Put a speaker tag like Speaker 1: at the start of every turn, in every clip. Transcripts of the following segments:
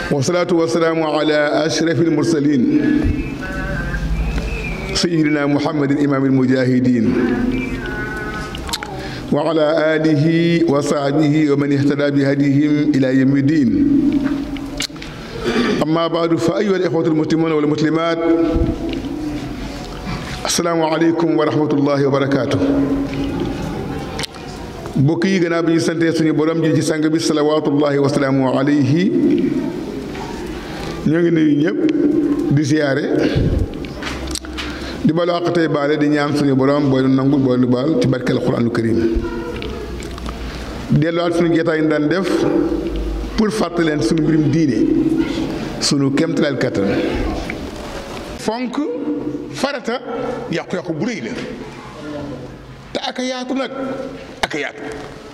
Speaker 1: wasalaatu wasalaamu ala ashrafi almursalin sayidina muhammadin imaam almujahidin wa ala alihi wa sahbihi wa man ihtada bi hadihim ila yawmi din amma baadu fa ayuha al-ixwatu al-muslimuna wal muslimat asalaamu aleykum wa rahmatullahi wa barakaatu mbokk yi gannaaw bi ñu santee suñu borom ji ci sang bi salawaatullahi wa salaamu alayhi ñoo ngi nuyu ñëpp di siyaare di balu àq tey baale di ñaan suñu borom booy nu nangu booy nu baal ci barkeel alquraanul karim delluwaat suñu jotaay yi daan def pour fàttali leen suñu mbirum diine suñu kéemtalaal kattan fonk farata yàqu-yàqu bu rëy la te aka yaatu nag aka yaatu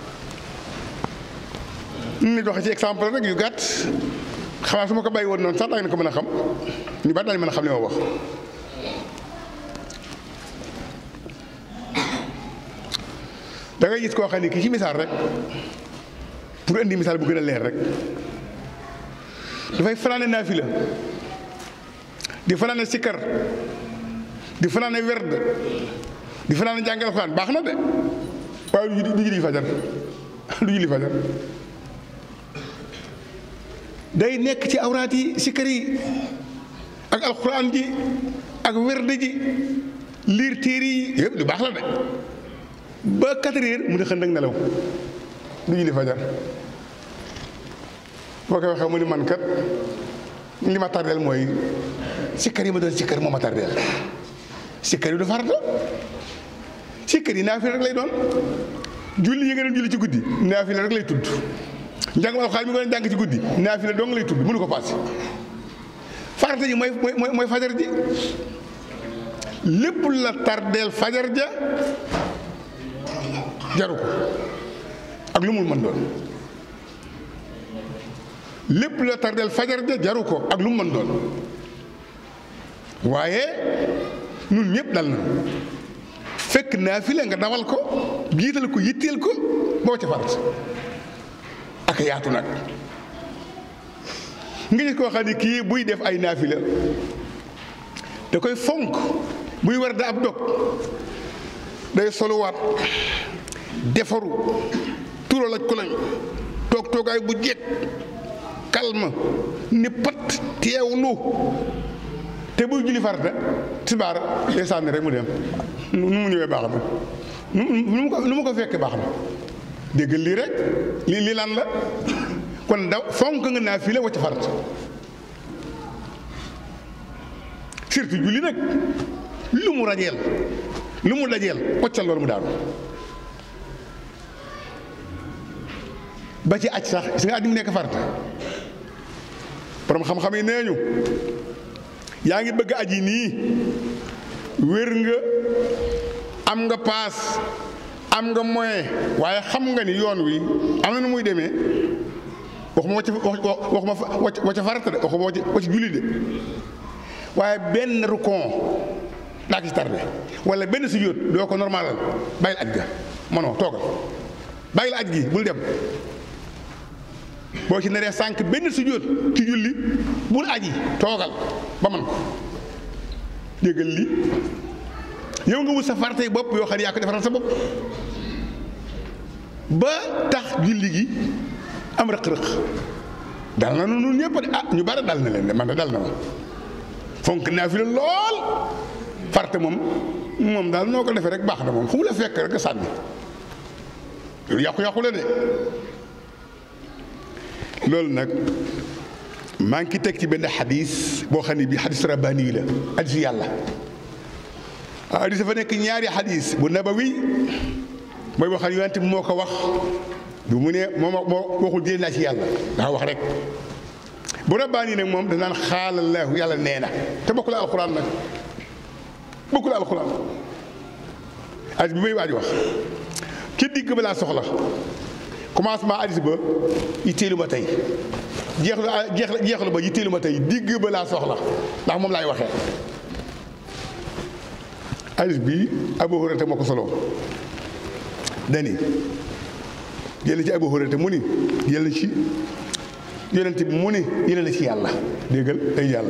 Speaker 1: ni doxe ci exemple rek yu gàtt xamaa su ma ko bàyyi woon noonu sax daa ngeen ko mën a xam ñu bari daañu mën a xam li ma wax da ngay gis koo xam ne ki ci misaal rek pour indi misaal bu gën a leer rek dafay fanaane naafila di fanaane sikkar di fanaane werd di fanaane jàngal Alxuraan baax na de waaye du du julli fajar du julli fajar day nekk ci awraat yi sikkar yi ak alxuraan ji ak werd ji liir téere yi yëpp du baax la de ba quatre heures mu ne xënd ak nelaw du julli fajar boo koy waxee mu ni man kat li ma tardeel mooy sikkar yi ma doon sikkar moo ma tardeel sikkar yi du farata sikkar yi naafila rek lay doon julli yi nga doon julli ci guddi naafila rek lay tudd njàngum alxuraan mi nga doon jàng ci guddi naafila dong lay tudd mënu ko paase farata ji mooy mooy mooy fajar ji lépp la tardeel fajar ja jaru ko ak lu mu mën doon lépp la tardeel fajar ja jaru ko ak lu mu mën doon waaye ñun ñëpp dal na fekk naafila nga dawal ko jiital ko yitteel ko boo ca farat ak yaatu nag nga gis koo xam ne kii buy def ay naafila da koy fonk buy war da ab dog day soluwaat defaru tural ak koloñ toog toogaay bu jekk calme ni pat teewlu te buy julli farata tisbaar day sànni rek mu dem nu mu ñëwee baax na nu mu ko nu mu ko fekkee baax na dégg lii rek lii lii lan la kon daw fonk nga naa fii la wacc farata surtout julli nag lu mu rajeel lu mu dajeel waccal loolu mu daanu ba ci aj sax gis nga aj mu nekk farata borom xam-xam yi nee ñu yaa ngi bëgg aji nii wér nga am nga paas am nga moyen waaye xam nga ni yoon wi am na nu muy demee waxuma wacc waxuma wacc farata de waxuma wacc julli de waaye benn rukon daa ko ci tardé wala benn sujjóot doo ko normalal bàyyil aj ga mënoo toogal bàyyil aj gi bul dem boo ci naree sànq benn sujjóot ci julli bul aji toogal ba man ko déggal li yow nga wut sa faratay bopp yoo xam ne yaa ko defaral sa bopp ba tax julli gi am rëq-rëq dal na nu ñëpp de ah ñu bari dal na leen de man de dal na ma fonk naa fi la lool farate moom moom daal noo ko defee rek baax na moom fu mu la fekk rek a sànni loolu yàqu-yàqu la de loolu nag maa ngi teg ci benn xadis boo xam ne bii xadis rabbaani la xadis yàlla xadis dafa nekk ñaari xadis bu nabawi mooy boo xam ne yonent bi moo ko wax du mu ne moo moo waxul jëlee naa ci yàlla daa wax rek bu rabbaani nag moom danaan xaalallahu yàlla nee na te bokkul alxuraan nag bokkul alxuraan xadis bi may waaj wax ki digg ba laa soxla commencement hadis ba yitteelu ma tey jeexlu jeex jeexlu ba yitteelu ma tey digg ba laa soxla ndax moom laay waxee hadis bi Abu Hurayra moo ko solo dani jël ci Abu Hurayra mu ni jël ci yonent bi mu ni yéene la ci yàlla déggal ay yàlla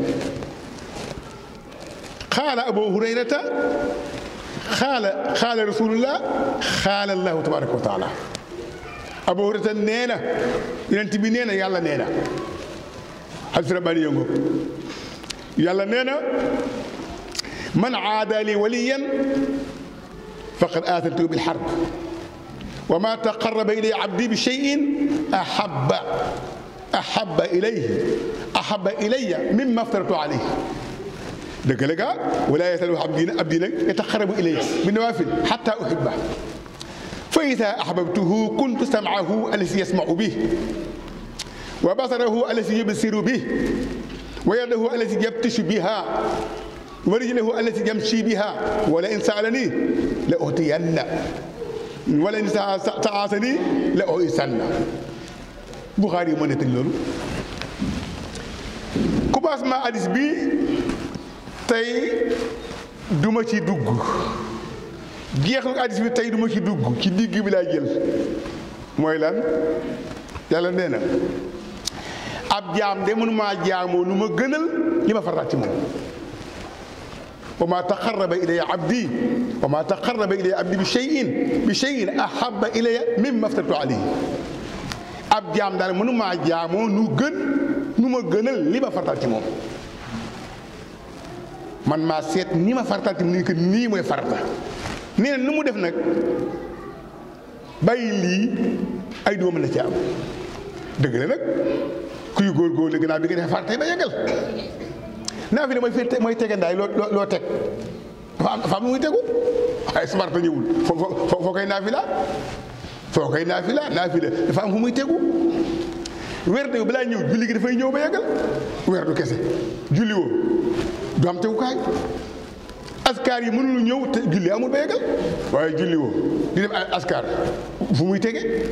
Speaker 1: xaala abu hurayrata xaala xaala rasulullah xaala allahu tabaraka wa taala abu hurayrata nee na yonent bi nee na yàlla nee na xadis rabbaani yëngu yàlla nee na man aada li waliyan faqad aatantuhu bil harb wa ma taqarraba ilayya abdi bi shay'in ahabba ahabba ilayhi ahabba ilayya mimma aftaratu alayhi dëgg la gaa wala yasalu abdi abdi nag yataqarrabu ilayya bi nawaafil hatta uhibba fa idaa ahbabtuhu kuntu sam'ahu allazi yasma'u bihi wa basarahu allazi yubsiru bihi wa yadahu allazi yabtishu biha wa rijlahu allati yamshi biha wala in saalani la utiyanna wala in taasani la uisanna Buxaari yi moo nettali loolu commencement hadis bi tey duma ci dugg jeexu hadis bi tey duma ci dugg ci digg bi laa jël mooy lan yàlla nee na ab jaam de mënumaa jaamoo nu ma gënal li ma farataat ci moom wa maa taqarraba ilayya abdi wa maa taqarraba ilayya abdi bi shay'in bi shay'in ahabba ilayya mimma aftaratu alayhi ab jaam daal mënumaa jaamoo nu gën nu ma gënal li ma farataat ci moom man maa seet ni ma farataat ci moom ni que nii mooy farata nee na nu mu def nag bàyyi lii ay doom la ci am dëgg la nag kuy góorgóorlu gannaaw bi nga defee farata ba yeggal naa fi ne mooy fi mooy tegandaay loo loo teg dafa am dafa am lu muy tegu waaye su farata ñëwul foo foo foo koy naafila foo koy naafila naafila dafa am fu muy tegu weer de balaa ñëw julli gi dafay ñëw ba yeggal weer du kese julli woo du am tegukaay askar yi mënul ñëw te julli amul ba yeggal waaye julli woo di def askar fu muy tege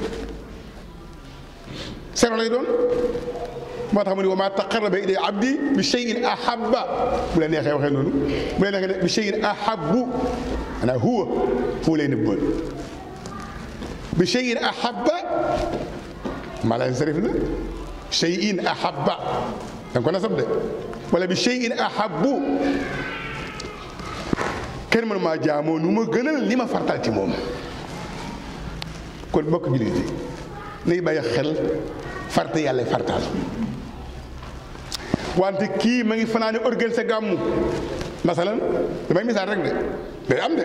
Speaker 1: sero lay doon moo tax mu ne wa maa taqarraba ilayya abdi bi shay'in ahabba bu la neexee waxee noonu bu la neexee bi shay'in ahabbu maanaam huwa fu lay nëbboon bi shay'in ahabba mala sarif la shay'in ahabba da nga ko nasab de wala bi shay'in ahabbu kenn mënu maa jaamoo nu ma gënal li ma fartal ci moom kon bokk jullit yi nay bàyyi xel farte yàlla fartaal wante kii ma ngi fanaane organiser gàmmu masalan damay misaal rek de day am de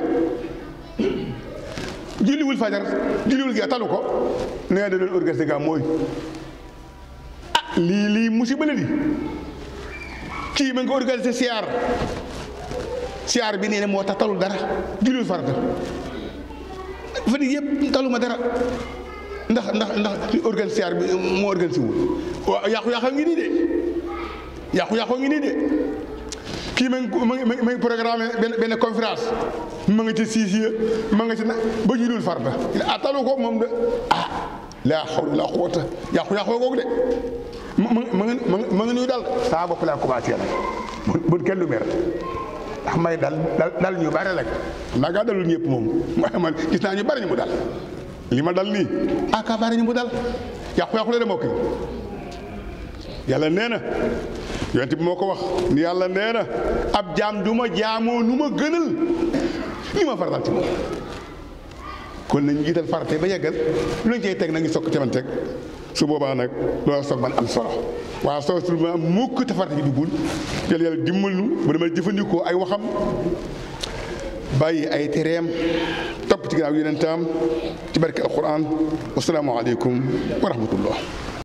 Speaker 1: julliwul fajar julliwul gi talu ko nee da doon organiser gàmmu mooy ah lii lii musiba la di kii ma ngi organiser siyaar siyaar bi nee na moo tax talul dara julliwul farata fa di yëpp taluma dara ndax ndax ndax organiser siyaar bi moo organiser wul waaw yàqu-yàqu ngi nii de yàqu-yàqu ngi nii de kii ma ngi ma ngi ma ngi programme benn benn conférence ma nga ci siis ya ma nga ci na ba ñu dul farta ah talu ko moom de ah laa xawla laa quwwata yàqu-yàqu googu de ma ma nga ma nga nuy dal saa bopp laa commencé nag bu kenn du mer ndax may dal dal ñu bare rek xam naa gaa dalul ñëpp moom waaye man gis naa ñu bari ñu mu dal li ma dal nii ah kaa bari ñu mu dal yàqu-yàqu la de mbokk yi yàlla nee na yonent bi moo ko wax ni yàlla nee na ab jaam du ma jaamoo nu ma gënal li ma faratal ci moom kon nañ jiital farate ba yeggal lu ñu cay teg na ngi sokk caman teg su boobaa nag loolu soog man am solo waaw soo su ma mukk te farate ji duggul yàlla yàlla dimbal nu ba dama jëfandikoo ay waxam bàyyi ay tereem topp ci ginnaaw yonentam ci barke alquran wasalaamu aleykum wa rahmatullah